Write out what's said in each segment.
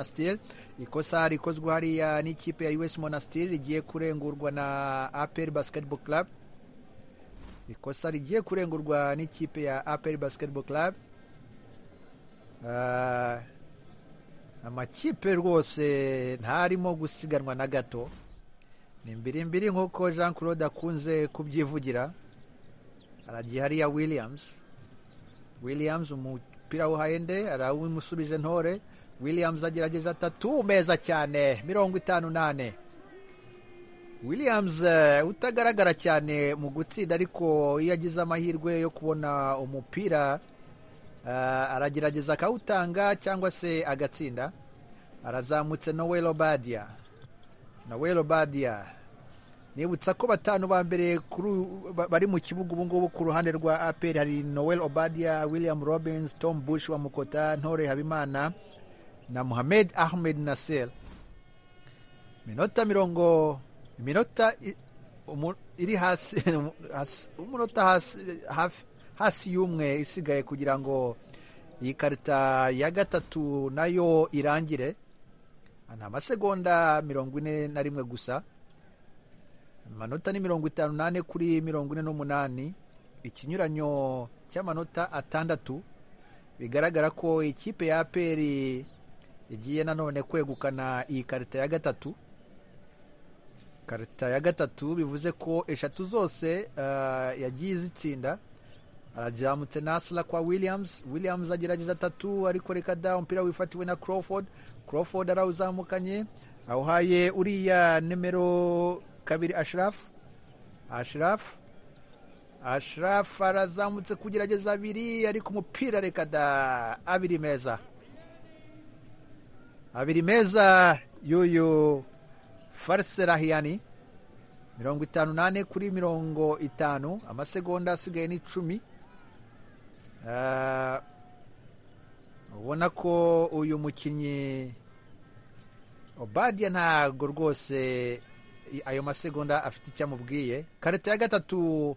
monastir ikosa rikozwe hariya n'ikipe ya us monastir rigiye kurengurwa na apel basketball club ikosa rigiye kurengurwa n'ikipe ya apel basketball club amakipe rwose ntarimo gusiganwa na gato ni mbirimbiri nk'uko jean claude akunze kubyivugira haragiye hariya williams williams umupira wo hahende arawimusubije ntore williams agerageje atatu meza cyane mirongo itanu nane williams utagaragara cyane mu gutsinda ariko iyo agize amahirwe yo kubona umupira aragerageza akawutanga cyangwa se agatsinda arazamutse noel obadia noel obadia nibutsa ko batanu ba mbere bari mu kibuga ubu ngubu ku ruhande rwa aperi hari noel obadia william robins tom bush wa mukota ntore habimana na muhamed ahmed nasser iminota mirongo iminota iri hasi umunota hasi hafi hasi y'umwe isigaye kugira ngo iyi karita ya gatatu nayo irangire ni amasegonda mirongo ine na rimwe gusa amanota ni mirongo itanu nane kuri mirongo ine n'umunani ikinyuranyo cy'amanota atandatu bigaragara ko ikipe ya aperi igiye nanone kwegukana iyi karita ya gatatu karita ya gatatu bivuze ko eshatu zose yagiye izitsinda arajamutse nasla kwa williams williams agerageza atatu ariko reka da umupira wifatiwe na crawford crawford arawuzamukanye awuhaye uriya nimero kabiri ashirafu ashirafu ashirafu arazamutse kugerageza abiri ariko umupira reka da abiri meza abiri meza y'uyu fariserahiyani mirongo itanu nane kuri mirongo itanu amasegonda asigaye ni icumi ubona ko uyu mukinnyi obadiya ntabwo rwose ayo masegonda afite icyo amubwiye karita ya gatatu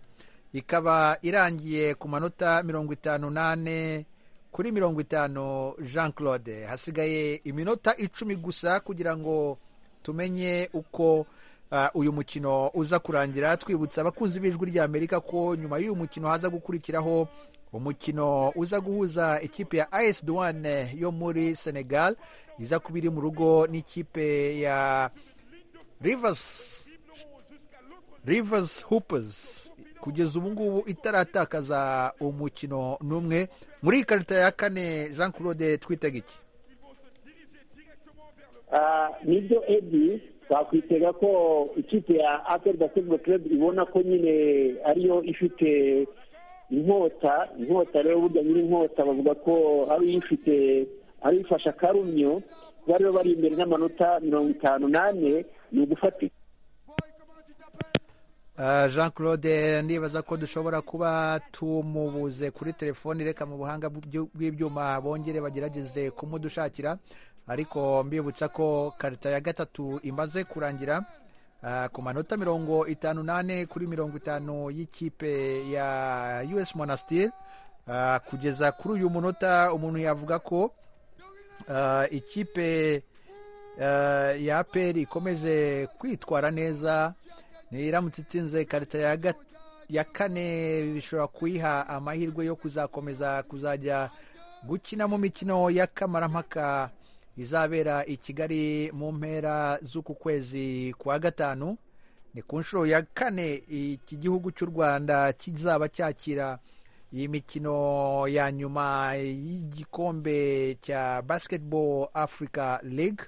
ikaba irangiye ku manota mirongo itanu nane kuri mirongo itanu jean claude hasigaye iminota icumi gusa kugira ngo tumenye uko uyu mukino uza kurangira twibutsa abakunzi b'ijwi ry'amerika ko nyuma y'uyu mukino haza gukurikiraho umukino uza guhuza ikipe ya as duwane yo muri senegal iza kuba iri mu rugo n'ikipe ya rivers rivers hoopers kugeza ubu ngubu itaratakaza umukino n'umwe muri iyi karita ya kane jean claude twitega iki nibyo edi twakwitega ko ikipe ya aperi basiketiboro kerebu ibona ko nyine ariyo ifite inkota inkota rero burya nyiri inkota bavuga ko ari uyifite ari uyifashe akarumyo kuba rero bari imbere n'amanota mirongo itanu n'ane ni ugufatika jean claude ndibaza ko dushobora kuba tumubuze kuri telefoni reka mu buhanga bw'ibyuma bongere bagerageze kumudushakira ariko mbibutsa ko karita ya gatatu imaze kurangira ku manota mirongo itanu n'ane kuri mirongo itanu y'ikipe ya us monastir kugeza kuri uyu munota umuntu yavuga ko ikipe ya aperi ikomeje kwitwara neza iramutse itsinze karita ya kane bishobora kuyiha amahirwe yo kuzakomeza kuzajya gukina mu mikino y'akamarampaka izabera i kigali mu mpera z'uku kwezi kwa gatanu ni ku nshuro ya kane iki gihugu cy'u rwanda kizaba cyakira iyi mikino ya nyuma y'igikombe cya basketball africa league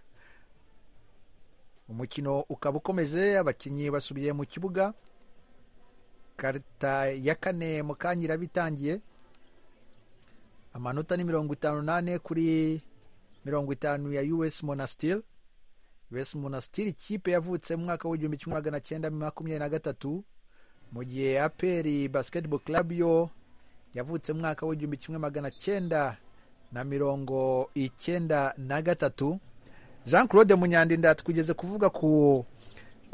umukino ukaba ukomeje abakinnyi basubiye mu kibuga karita ya kane mu kanya iraba itangiye amanota ni mirongo itanu n'ane kuri mirongo itanu ya us monastir us monastir ikipe yavutse mu mwaka w'igihumbi kimwe magana cyenda makumyabiri na gatatu mu gihe aperi basketball club yo yavutse mu mwaka w'igihumbi kimwe magana cyenda na mirongo icyenda na gatatu jean claude munyandinda twigeze kuvuga ku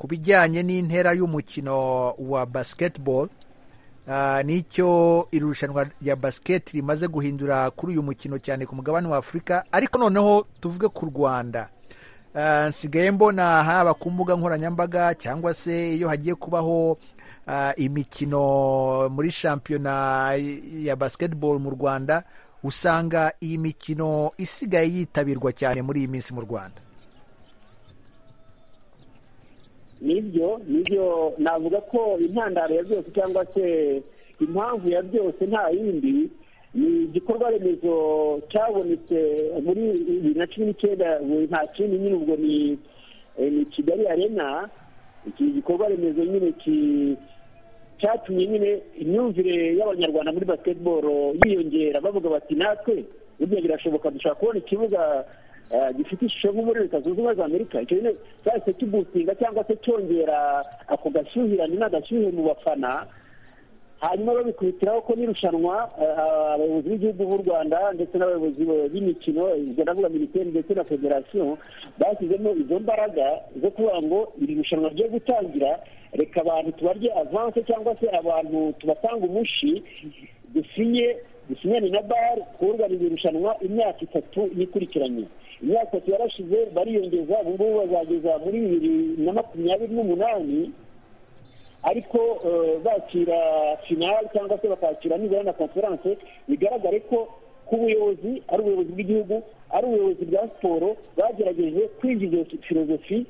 bijyanye n'intera y'umukino wa basketball nicyo irushanwa rya basiketi rimaze guhindura kuri uyu mukino cyane ku mugabane wa afurika ariko noneho tuvuge ku rwanda nsigaye mbona haba ku mbuga nkoranyambaga cyangwa se iyo hagiye kubaho imikino muri shampiyona ya basiketibolo mu rwanda usanga iyi mikino isigaye yitabirwa cyane muri iyi minsi mu rwanda nibyo nibyo navuga ko intandaro ya byose cyangwa se impamvu ya byose nta yindi ni igikorwa remezo cyabonetse muri bibiri na cumi n'icyenda nta kindi nyine ubwo ni kigali arena iki gikorwa remezo nyine cyatumye nyine imyumvire y'abanyarwanda muri basiketiboro yiyongera bavuga bati natwe burya birashoboka dushobora kubona ikibuga gifite ishusho nko muri leta zunze ubumwe za amerika icyo nyine cyahise kibusinga cyangwa se cyongera ako gashyuhirane n'agashyuhe mu bafana hanyuma babikubitiraho ko n'irushanwa abayobozi b'igihugu b'u rwanda ndetse n'abayobozi b'imikino ubwo ndavuga minisiteri ndetse na federasiyo bashyizemo izo mbaraga zo kuvuga ngo iri rushanwa ryo gutangira reka abantu tubarye avanse cyangwa se abantu tubatanga umushi dusinye dusinyane na bare kubuganiza irushanwa imyaka itatu yikurikiranye imyaka itatu yarashize bariyongeza ubu ngubu bazageza muri bibiri na makumyabiri n'umunani ariko bakira finali cyangwa se bakakira nibura na konferanse bigaragare ko ku buyobozi ari ubuyobozi bw'igihugu ari ubuyobozi bwa siporo bagerageje kwinjiza filozofi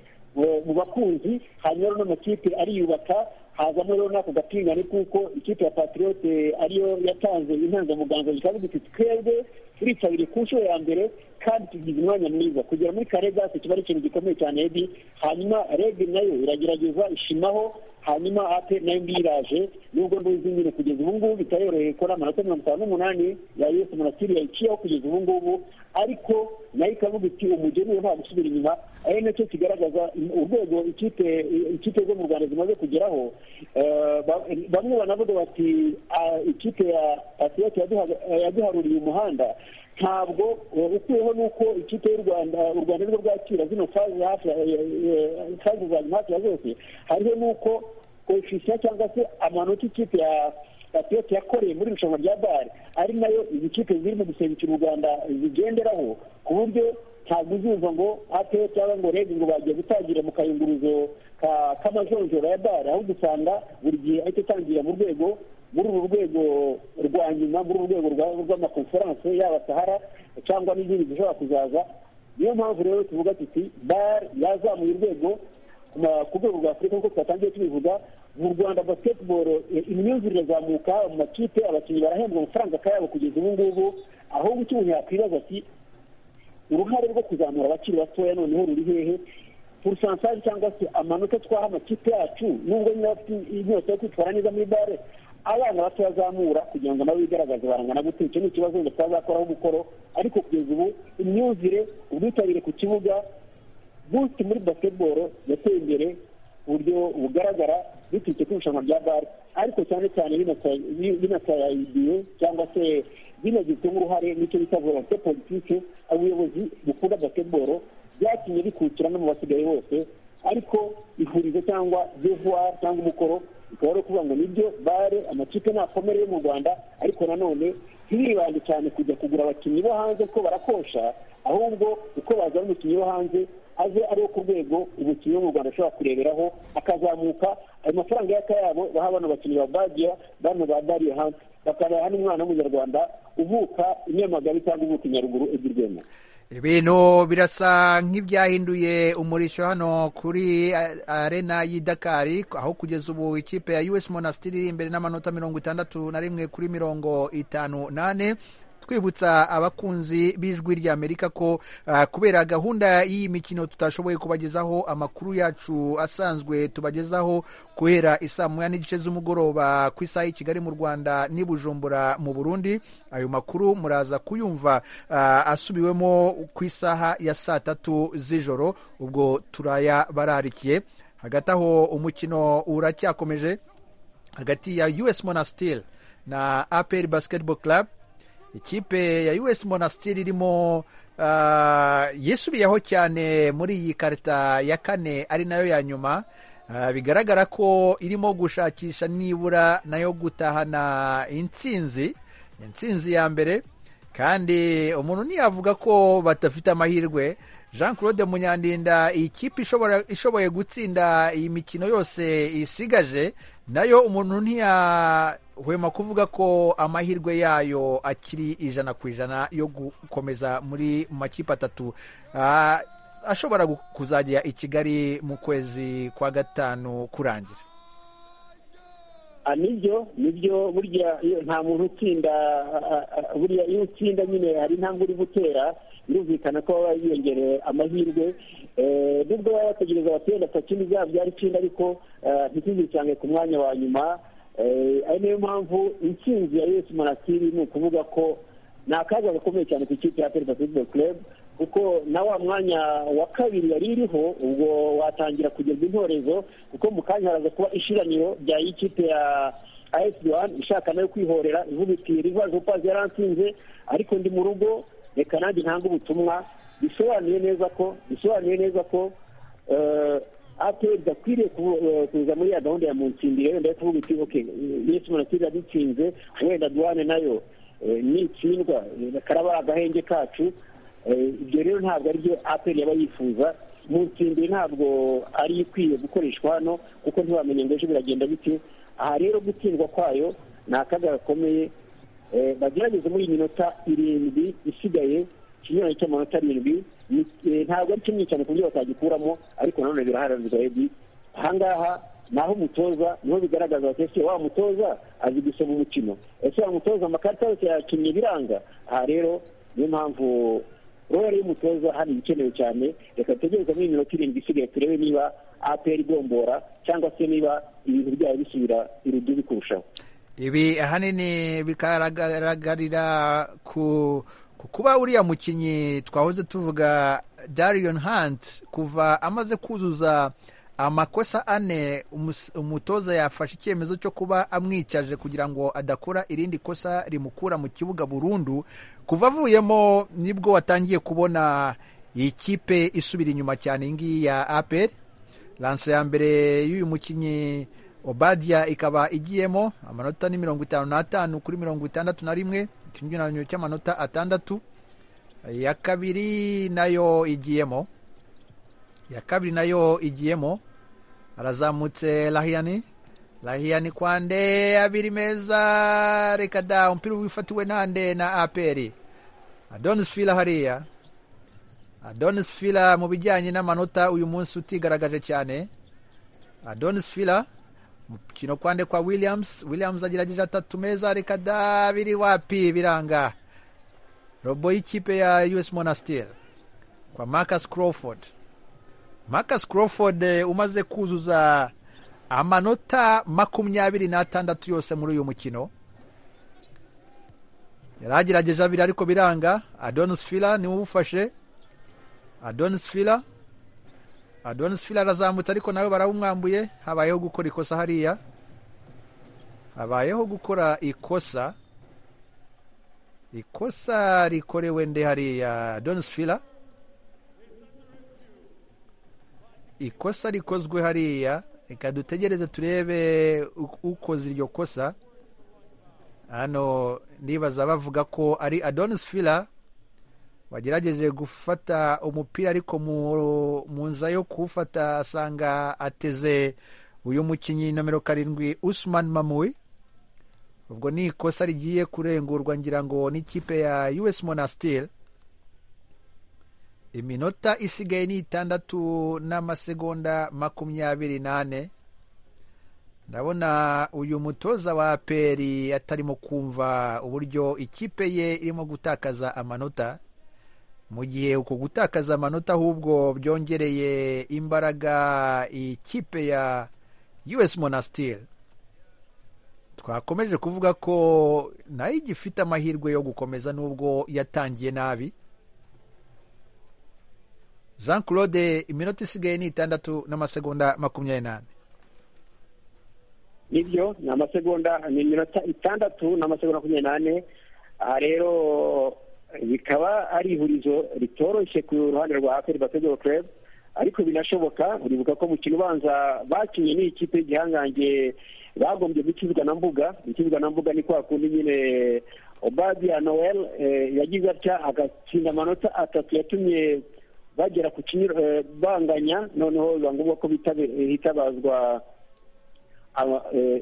mu bakunzi hanyuma n'amakipe ariyubaka hazamo rero n'ako gatingane kuko ikipe ya patiriyote ariyo yatanze intangamuganza bikavuga iti twebwe turitabire ku nshuro ya mbere kandi tugize umwanya mwiza kugera muri karegasi kiba ari ikintu gikomeye cyane ebi hanyuma rege nayo iragerageza ishimaho hanyuma ape nayo mbiraje nubwo nduzi nyine kugeza ubu ngubu bitayoroheye ko amanota mirongo itanu n'umunani ya yose munasiri yayiciyeho kugeza ubu ngubu ariko nayo ikavuga iti umugeni nta gusubira inyuma ari nacyo kigaragaza urwego ikipe ikipe zo mu rwanda zimaze kugeraho bamwe banavuga bati ikipe ya patiyoti yaduharuriye umuhanda ntabwo ukuyeho nuko ikipe y'u rwanda u rwanda rwo rwakira zino faze hafi faze za nyuma hafi ya zose hariho nuko koefisiya cyangwa se amanota ikipe ya patiyoti yakoreye muri irushanwa rya bare ari nayo izi kipe zirimo gusengera u rwanda zigenderaho ku buryo ntabwo uzumva ngo ape cyangwa ngo rege ngo bagiye gutangira mu kayunguruzo k'amajonjora ya bare ahubwo usanga buri gihe ahita atangira mu rwego muri uru rwego rwa nyuma muri uru rwego rw'amakonferanse yaba sahara cyangwa n'izindi zishobora kuzaza niyo mpamvu rero tuvuga tuti bare yazamuye urwego ku rwego rwa afurika nk'uko twatangiye tubivuga mu rwanda basiketiboro imyumvire irazamuka mu makipe abakinnyi barahembwa amafaranga akayabo kugeza ubu ngubu aho guca umuntu yakwibaza ati uruhare rwo kuzamura abakiri batoya noneho ruri hehe porosansaje cyangwa se amanota twaha amakipe yacu nubwo nyine bafite inyota yo kwitwara neza muri bare abana bato bazamura kugira ngo nabo bigaragaze barangana gute icyo ni ikibazo ngo twazakoraho umukoro ariko kugeza ubu imyumvire ubwitabire ku kibuga buti muri basiketiboro yateye imbere ku buryo bugaragara biturutse ku irushanwa rya bare ariko cyane cyane binasayidiye cyangwa se binagizwemo uruhare n'icyo bita volonte politike ubuyobozi bukunda basiketiboro byatumye bikukira no mu basigaye bose ariko ihurizo cyangwa devuwari cyangwa umukoro bikaba ari ukuvuga ngo nibyo bare amakipe ntakomere yo mu rwanda ariko nanone ntibibande cyane kujya kugura abakinnyi bo hanze ko barakosha ahubwo uko bazana umukinnyi wo hanze aze ari ku rwego umukinnyi wo mu rwanda ashobora kureberaho akazamuka ayo mafaranga y'akayabo baha bano bakinnyi ba badiya bano ba dariyo hanze bakabaha n'umwana w'umunyarwanda uvuka inyamagabe cyangwa uvuka i nyaruguru ebyiri rwema ibintu birasa nk'ibyahinduye umurishyo hano kuri arena y'i Dakari aho kugeza ubu ikipe ya us monasitiri iri imbere n'amanota mirongo itandatu na rimwe kuri mirongo itanu nane twibutsa abakunzi b'ijwi rya amerika ko kubera gahunda y'iyi mikino tutashoboye kubagezaho amakuru yacu asanzwe tubagezaho kubera isaa moya n'igice z'umugoroba ku isaha y'i kigali mu rwanda n'i bujumbura mu burundi ayo makuru muraza kuyumva asubiwemo ku isaha ya saa tatu z'ijoro ubwo turayabararikiye hagati aho umukino uracyakomeje hagati ya us monasitiri na aperi basiketiboro club ikipe ya us monasitiri irimo yisubiyeho cyane muri iyi karita ya kane ari nayo ya nyuma bigaragara ko irimo gushakisha nibura nayo gutahana intsinzi intsinzi ya mbere kandi umuntu ntiyavuga ko badafite amahirwe jean claude munyandinda iyi kipe ishoboye gutsinda iyi mikino yose isigaje nayo umuntu ntiyahwema kuvuga ko amahirwe yayo akiri ijana ku ijana yo gukomeza muri makipe atatu ashobora kuzajya i kigali mu kwezi kwa gatanu kurangira nibyo nibyo burya nta muntu utsinda burya iyo utsinda nyine hari intambwe uri gutera birumvikana ko baba biyongereye amahirwe nubwo baba bategereza abaturage atatu bizaba byari itsinda ariko ntituzi cyane ku mwanya wa nyuma ari niyo mpamvu intsinzi ya yesi manasiri ni ukuvuga ko ni akaga gakomeye cyane ku ikipe ya perezida futuboro kurebu kuko na wa mwanya wa kabiri yari iriho ubwo watangira kugezwa intorezo kuko mu kanya haraza kuba ishiraniro rya ikipe ya ayesi duwani ishaka nayo kwihorera ivuga iti rivazi upazi yaransinze ariko ndi mu rugo reka nanjye ntanga ubutumwa bisobanuye neza ko bisobanuye neza ko ateri gakwiriye kuza muri ya gahunda ya munsindire wenda yo kuvuga iti oke yesi munasiri yadutsinze wenda duwane nayo ni itsindwa karaba agahenge kacu ibyo rero ntabwo aribyo aperi yaba yifuza mu nsindwe ntabwo ari ikwiye gukoreshwa hano kuko ntibamenye ngo ejo biragenda bite aha rero gutsindwa kwayo ni akaga gakomeye bagerageze muri iyi minota irindwi isigaye ikinyuranye cy'amanota arindwi ntabwo ari kinini cyane ku buryo batagikuramo ariko nanone biraharanirwa ebyiri ahangaha naho umutoza niho bigaragaza bati ese wa mutoza azi gusoma umukino ese wa mutoza amakarita yose yakinnye biranga aha rero niyo mpamvu rero y'umutoza hano ibikenewe cyane reka dutegereze muri minota irindwi isigaye turebe niba aperi igombora cyangwa se niba ibintu byayo bisubira irudubi kurushaho ibi ahanini bikagaragarira ku kuba uriya mukinnyi twahoze tuvuga darion hunt kuva amaze kuzuza amakosa ane umutoza yafashe icyemezo cyo kuba amwicaje kugira ngo adakora irindi kosa rimukura mu kibuga burundu kuva avuyemo nibwo watangiye kubona iyi kipe isubira inyuma cyane iyi ngiyi ya aperi lanse ya mbere y'uyu mukinnyi obadiya ikaba igiyemo amanota ni mirongo itanu n'atanu kuri mirongo itandatu na rimwe ikinyuranyo cy'amanota atandatu iya kabiri nayo igiyemo iya kabiri nayo igiyemo arazamutse rahiyani rahiyani kwande abiri meza reka da umupira wifatiwe nande na aperi adonis fila hariya adonis fila mu bijyanye n'amanota uyu munsi utigaragaje cyane adonis fila umukino kwande kwa williams williams agerageje atatu meza reka da biri wapi biranga robo y'ikipe ya us monastir kwa marcus crawford Marcus Crawford umaze kuzuza amanota makumyabiri n'atandatu yose muri uyu mukino yari agerageje abiri ariko biranga adonis fila niwe ufashe adonis fila adonis fila arazamutse ariko nawe barawumwambuye habayeho gukora ikosa hariya habayeho gukora ikosa ikosa rikorewe nde hariya adonis fila ikosa rikozwe hariya reka dutegereze turebe ukoze iryo kosa hano nibaza bavuga ko ari adonis fila wagerageje gufata umupira ariko mu nza yo kuwufata asanga ateze uyu mukinnyi nomero karindwi usman mamui ubwo ni ikosa rigiye kurengurwa ngira ngo n'ikipe ya us monastir iminota isigaye ni itandatu n'amasegonda makumyabiri n'ane ndabona uyu mutoza wa peri atarimo kumva uburyo ikipe ye irimo gutakaza amanota mu gihe uko gutakaza amanota ahubwo byongereye imbaraga ikipe ya us monastir twakomeje kuvuga ko nayo igifite amahirwe yo gukomeza n'ubwo yatangiye nabi jean claude iminota isigaye ni itandatu n'amasegonda makumyabiri n'ane nibyo ni amasegonda ni iminota itandatu n'amasegonda makumyabiri n'ane aha rero bikaba ari ihurizo ritoroshye ku ruhande rwa aperi bategura kurebe ariko binashoboka uribuka ko mukino ubanza bakinnye n'ikipe y'igihangange bagombye gukizwa na mbuga gukizwa na mbuga ni kwa kundi nyine obadiya noel yagize atya agatsinda amanota atatu yatumye bagera ku kinyiro banganya noneho biba ngombwa ko hitabazwa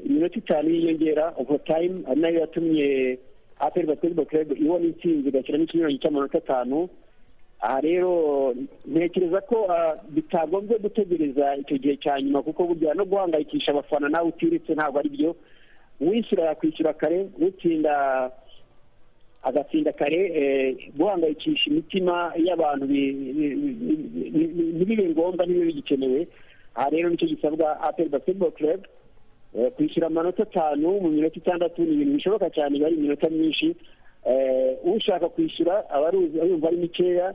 iminota itanu yiyongera overtime ari nayo yatumye aperi basketball club ibona intsinzi igashyiramo ikinyuranyo cy'amanota atanu aha rero ntekereza ko bitagombye gutegereza icyo gihe cya nyuma kuko burya no guhangayikisha abafana nawe utiritse ntabwo ari byo wishyura yakwishyura kare utsinda agatsinda kare guhangayikisha imitima y'abantu ntibibe ngombwa ntibibe bigikenewe aha rero nicyo gisabwa aperi basketball club kwishyura amanota atanu mu minota itandatu ni ibintu bishoboka cyane biba ari iminota myinshi ushaka kwishyura aba yumva ari mikeya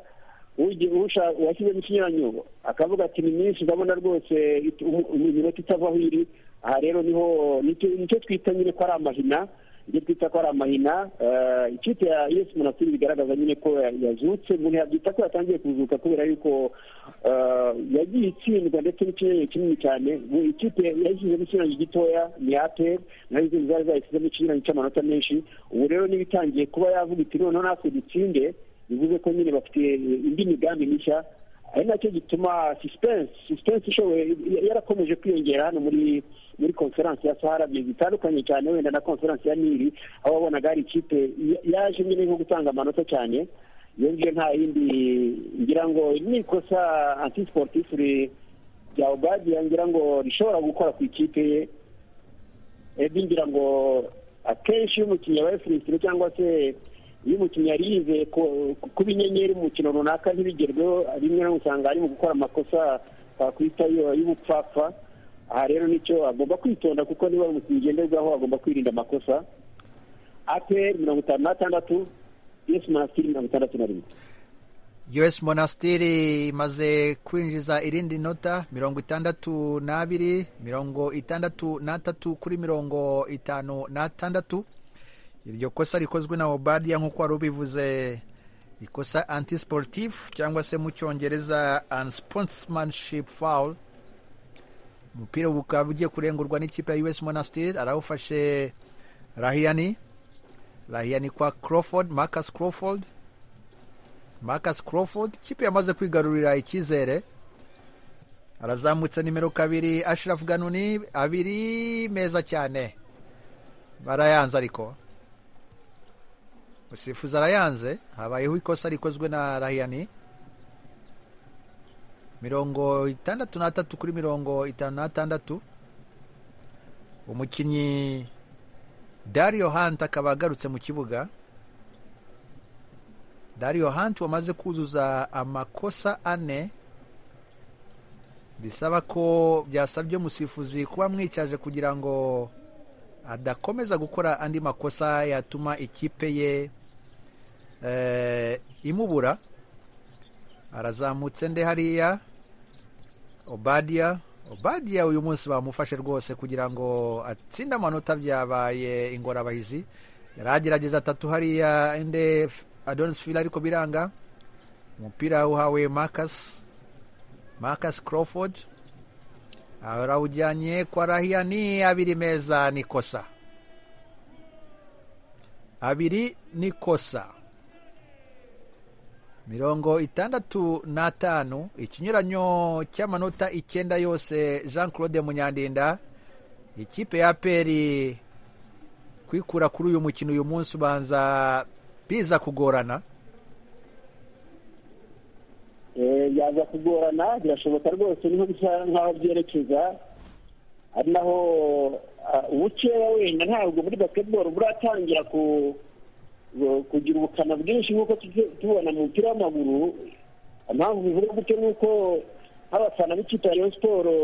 uwashyizemo ikinyuranyo akavuga ati ni myinshi urabona rwose iminota itava aho iri aha rero niho nicyo twita nyine ko ari amahina ibyo twita ko ari amahina ikipe ya yesi munasiri bigaragaza nyine ko yazutse umuntu yabyita ko yatangiye kuzuka kubera yuko yagiye itsindwa ndetse n'ikinyuranyo kinini cyane ikipe yayishyizemo ikinyuranyo gitoya ni aperi nayo izindi zari zayishyizemo ikinyuranyo cy'amanota menshi ubu rero niba itangiye kuba yavuga iti noneho natwe dutsinde bivuze ko nyine bafite indi migambi mishya ari nacyo gituma sisipensi sisipensi ishoboye yarakomeje kwiyongera hano muri muri konferansi ya sahara ibintu bitandukanye cyane wenda na konferansi ya niri aho wabonaga hari ikipe yaje nyine nko gutanga amanota cyane iyo ngiyo nta yindi ngira ngo ni ikosa antisiporutifu rya obadiya ngira ngo rishobora gukora ku ikipe ye ebi ngira ngo akenshi iyo umukinnyi yabaye furisitire cyangwa se iyo umukinnyi yari yizeye kuba inyenyeri mu mukino runaka ntibigerweho rimwe no usanga ari mu gukora amakosa twakwita y'ubupfapfa aha rero nicyo agomba kwitonda kuko niba umukinnyi ugenderwaho agomba kwirinda amakosa aperi mirongo itanu n'atandatu yesi monasitiri mirongo itandatu na rimwe yesi monasitiri imaze kwinjiza irindi nota mirongo itandatu n'abiri mirongo itandatu n'atatu kuri mirongo itanu n'atandatu iryo kosa rikozwe na obadiya nk'uko wari ubivuze ikosa antisiporutifu cyangwa se mu cyongereza ansiponsimanshipu fawuru umupira bukaba ugiye kurengurwa n'ikipe ya us monastir arawufashe rahiyani rahiyani kwa crawford marcus crawford marcus crawford ikipe yamaze kwigarurira icyizere arazamutse nimero kabiri ashirafu ganuni abiri meza cyane barayanze ariko usifuza arayanze habayeho ikosa rikozwe na rahiyani mirongo itandatu n'atatu kuri mirongo itanu n'atandatu umukinnyi dario hantu akaba agarutse mu kibuga dario hantu wamaze kuzuza amakosa ane bisaba ko byasabye umusifuzi kuba mwicaje kugira ngo adakomeza gukora andi makosa yatuma ikipe ye imubura arazamutse nde hariya obadiya obadiya uyu munsi bamufashe rwose kugira ngo atsinde amanota byabaye ingorabahizi yari agerageza atatu hariya inde adonis fila ariko biranga umupira uhawe marcus marcus crawford arawujyanye kwa rahiya ni abiri meza ni kosa abiri ni kosa mirongo itandatu n'atanu ikinyuranyo cy'amanota icyenda yose jean claude munyandinda ikipe ya peri kwikura kuri uyu mukino uyu munsi ubanza biza kugorana yaza kugorana birashoboka rwose niho bisa nk'aho byerekeza ari naho ubukeya wenda ntabwo muri basketball buratangira ku kugira ubukana bwinshi nk'uko tubona mu mupira w'amaguru impamvu bivuga gutyo ni uko nk'abafana b'ikipe ya siporo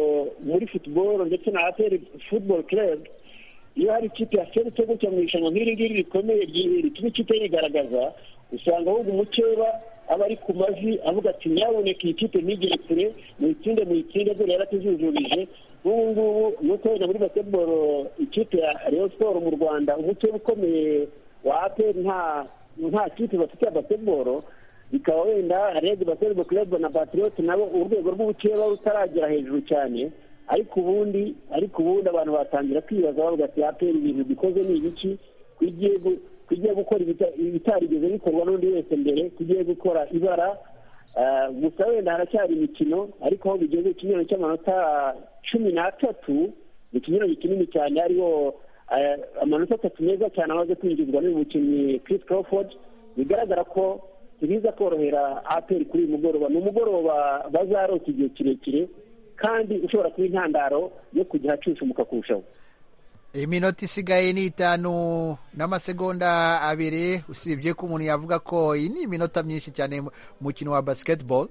muri futuboro ndetse na aperi futuboro kerebu iyo hari ikipe ya feri gutya mu irushanwa nk'iri ngiri rikomeye rituma ikipe yigaragaza usanga ahubwo umukeba aba ari ku mavi avuga ati nyaboneka iyi kipe ntigere kure muyitsinde muyitsinde dore yaratuzujurije nk'ubu ngubu nuko wenda muri basketball ikipe ya reyo siporo mu rwanda umukeba ukomeye wa aperi nta nta kipe bafite ya basketball bikaba wenda redi baserbo kerebo na batiriyoti nabo urwego rw'ubukeba rutaragera hejuru cyane ariko ubundi ariko ubundi abantu batangira kwibaza bavuga ati aperi ibintu bikoze ni ibiki tugiye gukora ibitarigeze bikorwa n'undi wese mbere tugiye gukora ibara gusa wenda haracyari imikino ariko aho bigeze ikinyero cy'amanota cumi n'atatu ni ikinyero kinini cyane hariho amanota atatu meza cyane amaze kwinjizwa n'uyu mukinnyi Chris Crawford bigaragara ko ibiza korohera aperi kuri uyu mugoroba ni umugoroba bazarota igihe kirekire kandi ushobora kuba intandaro yo kujya ahacucumuka kurushaho iminota isigaye ni itanu n'amasegonda abiri usibye ko umuntu yavuga ko iyi ni iminota myinshi cyane mukino wa basiketibolo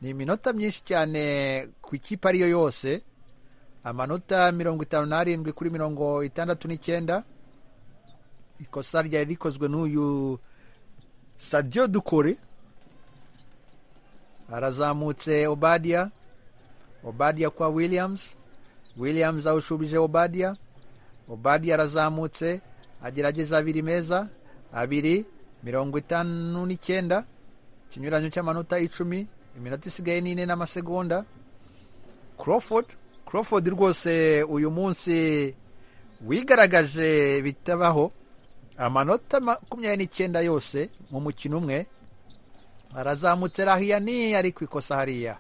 ni iminota myinshi cyane ku ikipe ariyo yose amanota mirongo itanu n'arindwi kuri mirongo itandatu n'icyenda ikosa ryari rikozwe n'uyu sadiyo dukore harazamutse obadiya obadiya kwa williams williams awushubije obadiya obadi arazamutse agerageza abiri meza abiri mirongo itanu n'icyenda ikinyuranyo cy'amanota icumi iminota isigaye n'ine n'amasegonda Crawford Crawford rwose uyu munsi wigaragaje bitabaho amanota makumyabiri n'icyenda yose mu mukino umwe arazamutse rahiya ni ari ku ikosa hariya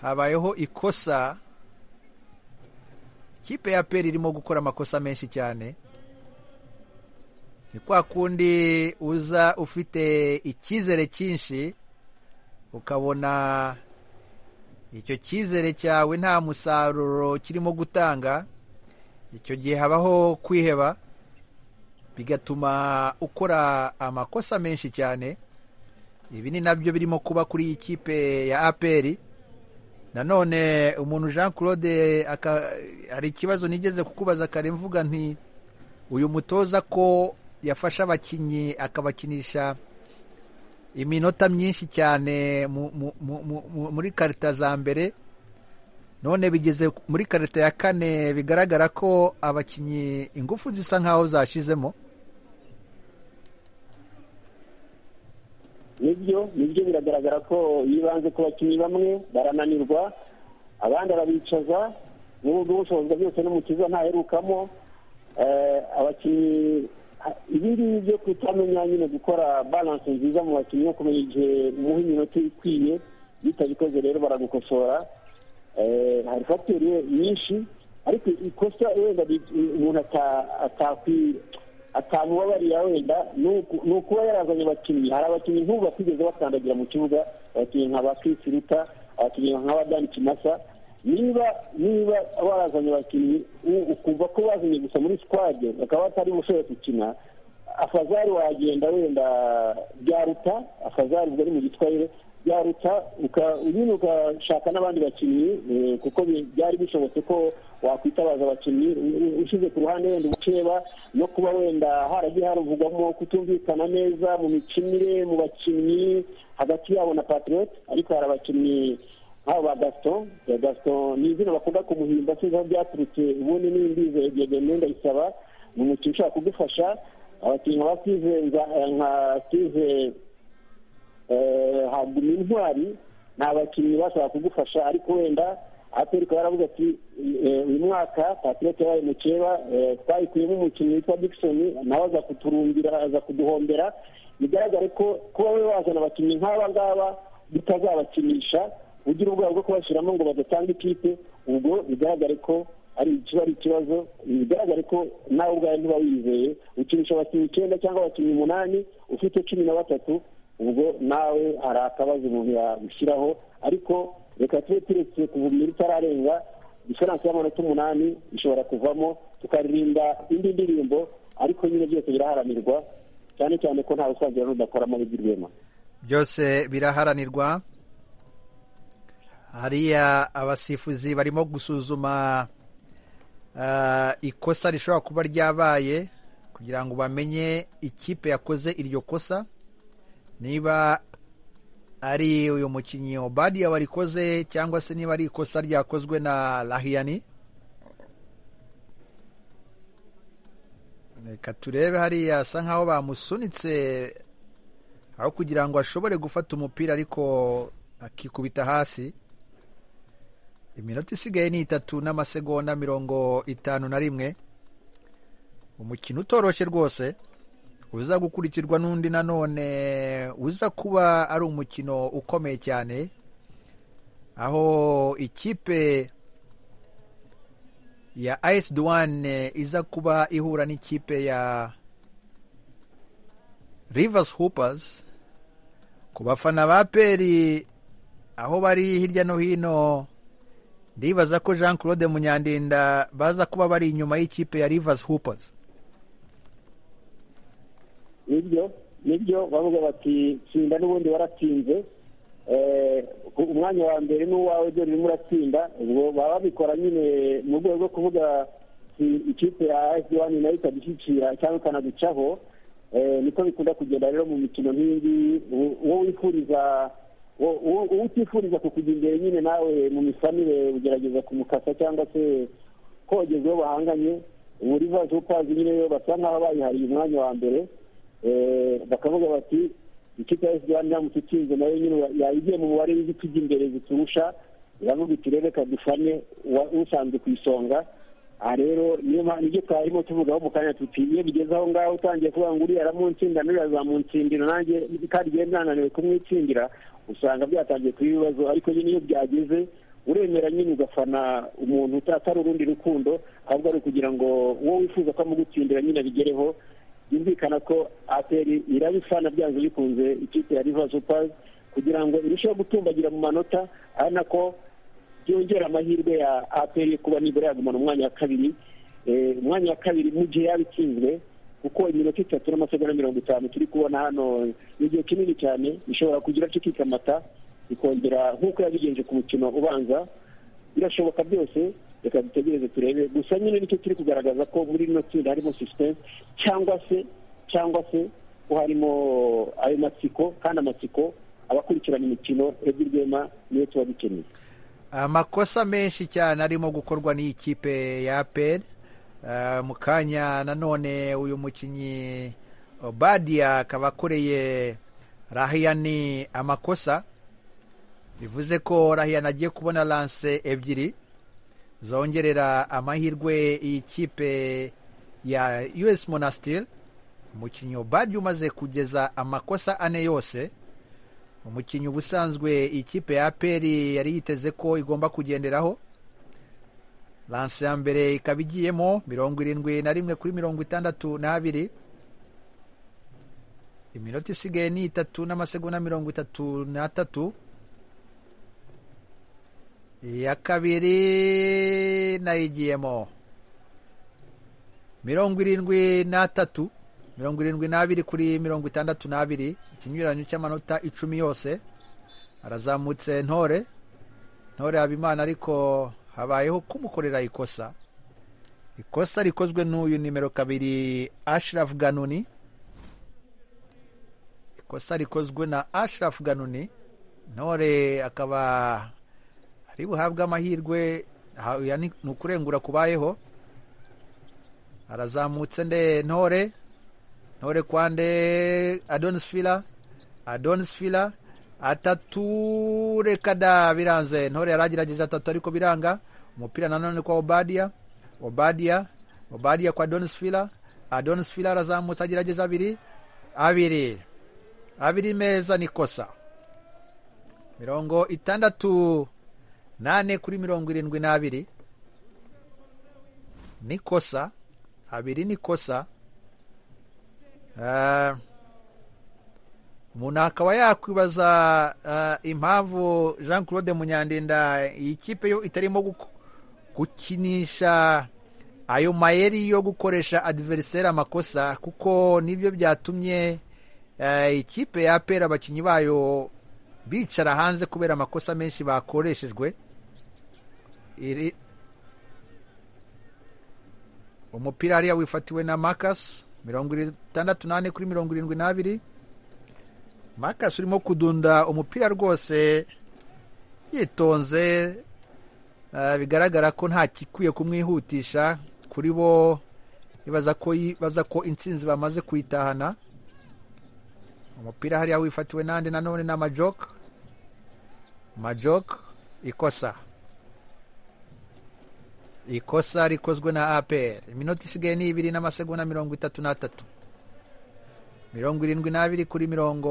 habayeho ikosa ikipe ya peri irimo gukora amakosa menshi cyane ni kwa kundi uza ufite icyizere cyinshi ukabona icyo cyizere cyawe nta musaruro kirimo gutanga icyo gihe habaho kwiheba bigatuma ukora amakosa menshi cyane ibi ni nabyo birimo kuba kuri iyi kipe ya aperi nanone umuntu jean claude hari ikibazo nigeze kukubaza kare mvuga nti uyu mutoza ko yafashe abakinnyi akabakinisha iminota myinshi cyane muri karita za mbere none bigeze muri karita ya kane bigaragara ko abakinnyi ingufu zisa nkaho zashizemo nibyo nibyo biragaragara ko yibanze ku bakinnyi bamwe barananirwa abandi arabicaza n'ubwo ubushobozi byose n'umukiza ntaherukamo abakinnyi ibi ngibi byo kutamenya nyine gukora baranse nziza mu bakinnyi no kumenya igihe umuha iminota ikwiye bitabikoze rero baragukosora hari fagiteri nyinshi ariko ikosa wenda umuntu atakwiye atamubabariya wenda ni ukuba yarazanye abakinnyi hari abakinnyi nk'ubu batigeze bakandagira mu kibuga abakinnyi nka ba Chris Ruta abakinnyi nka ba Dan Kimasa niba niba barazanye abakinnyi ukumva ko bazanye gusa muri squad bakaba batari bushoboye gukina afazari wagenda wenda byaruta afazari ubwo ari mu giswahili byaruta nyine ugashaka n'abandi bakinnyi kuko byari bishobotse ko wakwitabaza abakinnyi ushyize ku ruhande wenda ubukeba no kuba wenda haragiye haruvugwamo kutumvikana neza mu mikinire mu bakinnyi hagati yabo na patriot ariko hari abakinnyi nk'abo ba gaston gaston ni izina bakunda kumuhimba sinzi aho byaturutse ubundi n'indizeye byegeme ndayisaba ni umukinnyi ushobora kugufasha abakinnyi nka basize nka size haguma intwari ni abakinnyi bashobora kugufasha ariko wenda atari ikaba yaravuze ati uyu mwaka patirete yabaye mukeba twayikuyemo umukinnyi witwa dickson nawe aza kuturumbira aza kuduhombera bigaragare ko kuba we wazana abakinnyi nk'aba ngaba bitazabakinisha ugira ubwoba bwo kubashyiramo ngo badatanga ikipe ubwo bigaragare ko ari ikiba ari ikibazo bigaragare ko nawe ubwawe ntuba wizeye ukinisha abakinnyi icyenda cyangwa abakinnyi umunani ufite cumi na batatu ubwo nawe hari akabazo umuntu yagushyiraho ariko reka tube turetse kuvumira itararenga diferanse y'amanota umunani ishobora kuvamo tukaririmba indi ndirimbo ariko nyine byose biraharanirwa cyane cyane ko ntawe usangira n'udakoramo rwema byose biraharanirwa hariya abasifuzi barimo gusuzuma ikosa rishobora kuba ryabaye kugira ngo bamenye ikipe yakoze iryo kosa niba ari uyu mukinnyi obadiya warikoze cyangwa se niba ari ikosa ryakozwe na rahiyani reka turebe hariya asa nkaho bamusunitse aho kugira ngo ashobore gufata umupira ariko akikubita hasi iminota isigaye ni itatu n'amasegonda mirongo itanu na rimwe umukino utoroshye rwose uza gukurikirwa n'undi nanone uza kuba ari umukino ukomeye cyane aho ikipe ya ayesi duwane iza kuba ihura n'ikipe ya rivasi hupazi ku bafana ba peri aho bari hirya no hino ndibaza ko jean claude munyandinda baza kuba bari inyuma y'ikipe ya rivasi hupazi nibyo nibyo bavuga bati tsinda n'ubundi waratsinze umwanya wa mbere n'uwawe dore urimo uratsinda ubwo baba babikora nyine mu rwego rwo kuvuga ikipe ya esi wani nayo ikadushyikira cyangwa ikanaducaho niko bikunda kugenda rero mu mikino nk'iyi uwo wifuriza uwo utifuriza kukujya imbere nyine nawe mu misanire ugerageza kumukasa cyangwa se kogeza uwo bahanganye ubu rivazi ukazi nyine basa nk'aho bayihariye umwanya wa mbere bakavuga bati ikipe ya esibyani iramutse itsinze nayo nyine yayigiye mu mubare w'ibiti by'imbere ziturusha iravuga iti rero reka dufane usanzwe ku isonga aha rero niyo mpamvu nibyo twarimo tuvugaho mu kanya tuti iyo bigeze aho ngaho utangiye kuvuga ngo uriya aramunsindira n'uriya azamunsindira nanjye kandi igihe mwananiwe kumwitsindira usanga byatangiye kuba ibibazo ariko nyine iyo byageze uremera nyine ugafana umuntu atari urundi rukundo ahubwo ari ukugira ngo uwo wifuza ko amugutsindira nyine abigereho yumvikana ko ateri irabifana byanze bikunze ikipe ya riva supazi kugira ngo irusheho gutumbagira mu manota ari nako byongera amahirwe ya ateri kuba nibura yagumana umwanya wa kabiri umwanya wa kabiri mu gihe yabitsinzwe kuko iminota itatu n'amasegonda mirongo itanu turi kubona hano ni igihe kinini cyane ishobora kugira cyo kikamata ikongera nk'uko yabigenje ku mukino ubanza birashoboka byose reka dutegereze turebe gusa nyine nicyo turi kugaragaza ko muri rino tsinda harimo sisiteme cyangwa se cyangwa se ko harimo ayo matsiko kandi amatsiko abakurikirana imikino ebyiri rwema niyo tuba dukeneye amakosa menshi cyane arimo gukorwa n'iyi kipe ya aperi mu kanya nanone uyu mukinnyi badiya akaba akoreye rahiyani amakosa bivuze ko rahiyani agiye kubona lanse ebyiri zongerera amahirwe iyi kipe ya us monastir umukinnyi badi umaze kugeza amakosa ane yose umukinnyi ubusanzwe ikipe ya aperi yari yiteze ko igomba kugenderaho lanse ya mbere ikaba igiyemo mirongo irindwi na rimwe kuri mirongo itandatu n'abiri iminota isigaye ni itatu n'amasegonda mirongo itatu n'atatu iya kabiri nayo igiyemo mirongo irindwi n'atatu mirongo irindwi n'abiri kuri mirongo itandatu n'abiri ikinyuranyo cy'amanota icumi yose arazamutse ntore ntore habimana ariko habayeho kumukorera ikosa ikosa rikozwe n'uyu nimero kabiri ashirafu ganuni ikosa rikozwe na ashirafu ganuni ntore akaba ari buhabwe amahirwe ni ukurengura kubayeho arazamutse nde ntore ntore kwande adonisifira adonisifira atatu reka da biranze ntore yaragerageje atatu ariko biranga umupira nanone kwa obadiya obadiya obadiya kwa adonisifira adonisifira arazamutse agerageza abiri abiri abiri meza ni kosa mirongo itandatu nane kuri mirongo irindwi n'abiri ni kosa abiri ni kosa umuntu akaba yakwibaza impamvu jean claude munyandinda iyi kipe yo itarimo gukinisha ayo mayeri yo gukoresha adiveriseri amakosa kuko nibyo byatumye ikipe ya pera abakinnyi bayo bicara hanze kubera amakosa menshi bakoreshejwe iri umupira hariya wifatiwe na makasi mirongo itandatu n'ane kuri mirongo irindwi n'abiri makasi urimo kudunda umupira rwose yitonze bigaragara ko nta gikwiye kumwihutisha kuri bo bibaza ko intsinzi bamaze kuyitahana umupira hariya wifatiwe n'andi nanone n'amajoke majoke ikosa ikosa rikozwe na apr iminota isigaye ni ibiri n'amasegonda mirongo itatu n'atatu mirongo irindwi n'abiri kuri mirongo